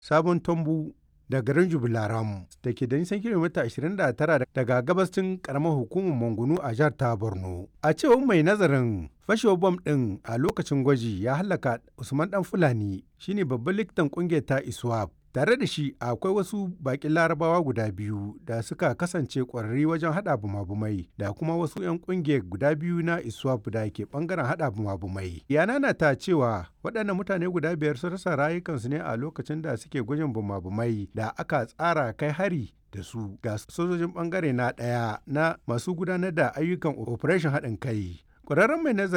sabon tombu da garin jubilaram da ke da nisan kilomita 29 daga gabashin karamar hukumar mangunu a jihar ta borno a cewar mai nazarin fashewar bom ɗin a lokacin gwaji ya halaka usman dan fulani shine babban likitan kungiyar ta iswap tare da shi akwai wasu bakin larabawa guda biyu da suka kasance kwararri wajen hada bumabumai da kuma wasu 'yan kungiyar guda biyu na iswap da ke bangaren hada bumabumai yana na ta cewa waɗannan mutane guda biyar sun rasa rayukansu ne a lokacin da suke gwajin bumabumai da aka tsara kai hari da su ga sojojin bangare na ɗaya na masu gudanar da ayyukan operation haɗin kai ƙwararren mai nazari